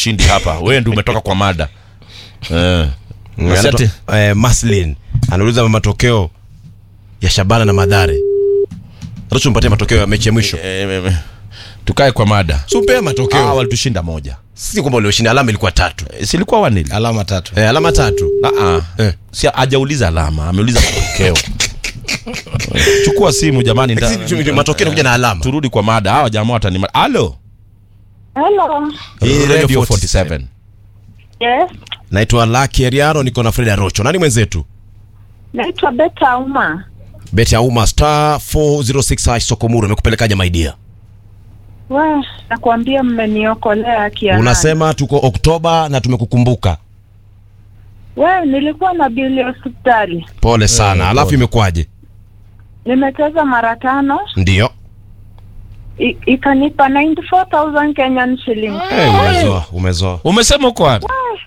ushindi hapa wewe ndio umetoka kwa mada eh. Asante. Anaitwa, eh, Maslin anauliza matokeo ya Shabana na Madhare. Rocho mpatie matokeo ya mechi ya mwisho. Eh, eh, eh. tukae kwa mada Supea ah, matokeo. walitushinda moja Si kwamba walioshinda alama ilikuwa tatu. Eh, silikuwa wanili alama tatu Eh, alama tatu. Ah, ah. Eh. si hajauliza alama ameuliza matokeo chukua simu jamani nda- Si- matokeo yanakuja na alama. turudi kwa mada hawa jamaa watanima halo Hello. Hii radio Radio 47 Yes. Naitwa Lucky Ariano niko na Fred Rocho. Nani mwenzetu? Naitwa Beta Uma. Beti ya Uma star 406 hash Sokomuru amekupelekaje my dear? We, nakwambia mmeniokolea kia. Unasema tuko Oktoba na tumekukumbuka. We, nilikuwa na bili hospitali. Pole sana. Eh, Alafu pole. imekuwaje? Nimecheza mara tano Ndio. i- ikanipa 94,000 Kenyan shillings. Eh, umezoa, umezoa. umesema uko wapi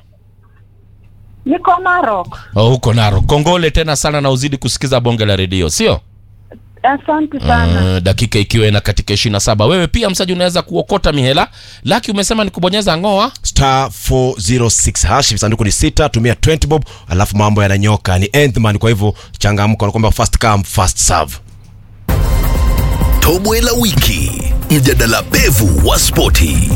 Niko Narok. oh, huko naro kongole tena sana na uzidi kusikiza bonge la redio sio Asante sana. uh, dakika ikiwa ina katika ishirini na saba wewe pia msaji unaweza kuokota mihela laki umesema ni kubonyeza ngoa star 406 hash sanduku ni sita tumia 20 bob alafu mambo yananyoka ni Enthman kwa hivyo changamka wanakuambia first come first serve Tobwe la wiki, mjadala pevu wa spoti.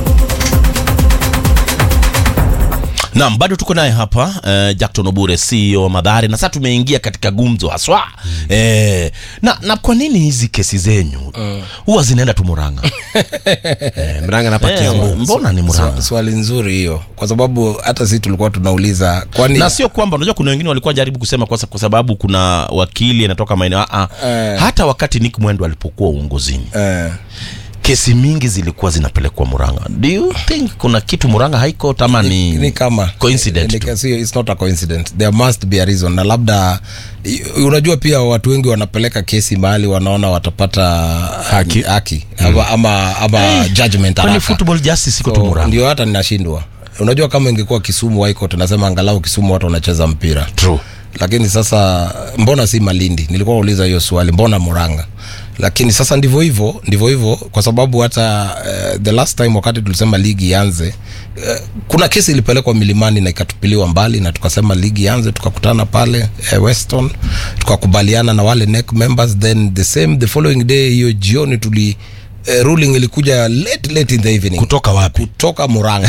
Naam, bado tuko naye hapa uh, Jackton Obure CEO wa Madhari, na sasa tumeingia katika gumzo haswa mm. eh, na, na kwa nini hizi kesi zenyu huwa zinaenda tu Murang'a? eh, mranga napatia eh, nguvu mbona ni Murang'a? Swa- swali nzuri hiyo kwa sababu hata sisi tulikuwa tunauliza kwani na sio kwamba unajua kuna wengine walikuwa jaribu kusema kwa, sa- kwa sababu kuna wakili anatoka maeneo ah, ah. Eh. hata wakati Nick Mwendo alipokuwa uongozini eh, kesi mingi zilikuwa zinapelekwa Murang'a. Do you think kuna kitu Murang'a High Court ama ni, ni kama coincident Ni- tu? ni- sio- it's not a coincidence there must be a reason na labda i- unajua pia watu wengi wanapeleka kesi mahali wanaona watapata haki, haki ama, ama, ama judgment kwani haraka. football justice iko tu So, Murang'a? ndio hata ninashindwa unajua kama ingekuwa kisumu High Court nasema angalau kisumu watu wanacheza mpira True. lakini sasa mbona si malindi nilikuwa nauliza hiyo swali mbona muranga lakini sasa ndivyo hivyo ndivyo hivyo kwa sababu hata uh, the last time wakati tulisema ligi ianze uh, kuna kesi ilipelekwa milimani na ikatupiliwa mbali na tukasema ligi ianze tukakutana pale uh, weston tukakubaliana na wale NEC members then the same the following day hiyo jioni tuli uh, ruling ilikuja late late in the evening Kutoka wapi? kutoka muranga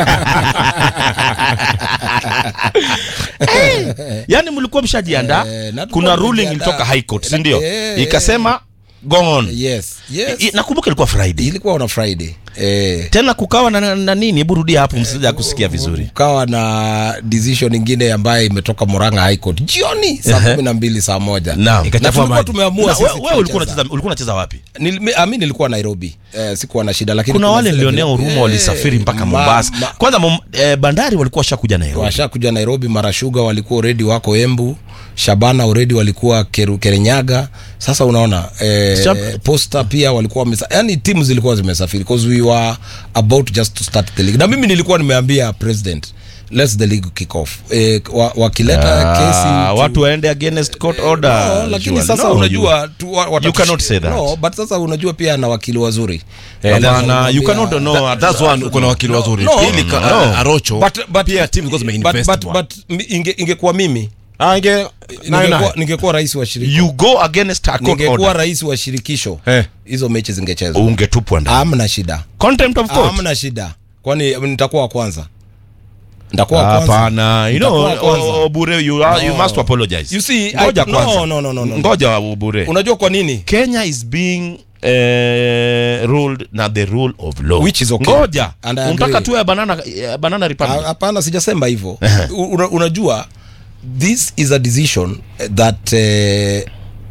yani mlikuwa mshajiandaa Eh, na tulikuwa kuna ruling tumejiandaa. ilitoka high court si Na- ndio eh, ikasema go on yes yes I- nakumbuka ilikuwa friday ilikuwa on a friday eh, tena kukawa na, na nini hebu rudia hapo msija kusikia vizuri ukawa na decision ingine ambayo imetoka Murang'a High Court jioni saa Ehe. kumi na mbili saa moja Naam. na Ikachafua tulikuwa maji. tumeamua Na sisi we- wewe ulikuwa tutacheza. unacheza ulikuwa unacheza wapi Nil- mi- ah, mi nilikuwa Nairobi eh, sikuwa na shida lakini kuna wale zile nilionea vile- huruma eh, walisafiri mpaka ma- Mombasa ma- kwanza mom, eh, bandari walikuwa washakuja Nairobi washakuja Nairobi Marashuga walikuwa already wako Embu Shabana already walikuwa Keru, Kerenyaga sasa unaona eh, Shab- Posta pia walikuwa wamesa, yani timu zilikuwa zimesafiri because we were about just to start the league na mimi nilikuwa nimeambia president let's the league kick off eh, wa, wakileta Ah, kesi tu- watu waende against court order No, lakini Surely. sasa No, unajua tu, wa, you cannot say that. no, but sasa unajua pia na wakili wazuri Eh, Labda hapana, you unamwambia- cannot know That- that's one uko na wakili wazuri no, pili no, ka- no. uh, Arocho But- but- pia timu zilikuwa but, zimeinvest but, bwana. but mi- inge, ingekuwa mimi ah inge nayo ningekuwa, nayo ningekuwa rais wa shirikisho you go against a court ningekuwa order rais wa shirikisho Eh. hizo mechi zingechezwa ungetupwa ndani amna shida contempt of court amna shida kwani nitakuwa wa kwanza nitakuwa wa kwanza hapana you know Nitakuwa wa kwanza. o- Obure you, are, you No. must apologize You see, ngoja I- kwanza no, no, no, no, no. ngoja Obure unajua kwa nini Kenya is being eh, ruled na the rule of law Which is okay. ngoja And I unataka agree. tuwe banana eh, banana republic Ha- hapana sijasema hivyo Una, unajua this is a decision that uh,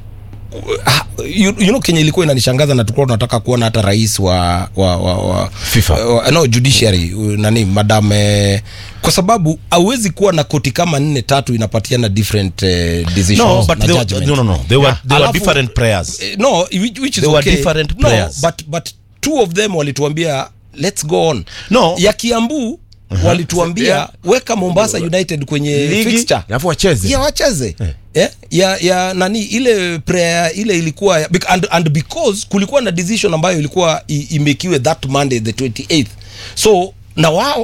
you, you know kenya ilikuwa inanishangaza na tulikuwa tunataka kuona hata rais wa, wa, wa, wa FIFA. wa, no judiciary uh, nani madam eh, kwa sababu hauwezi kuwa na koti kama nne tatu inapatiana different uh, decisions no but na they, judgment. no no no they were, Yeah. they were Alafu- different prayers Eh, no which, which is They were okay. different no, players. but, but two of them walituambia let's go on No. ya kiambu walituambia Yeah. weka mombasa united kwenye ligi fixture alafu wacheze ya wacheze yeah. ya, ya nani ile prayer ile ilikuwa ya- bec- and, and because kulikuwa na decision ambayo ilikuwa i- imekiwe that monday the 28th so na wao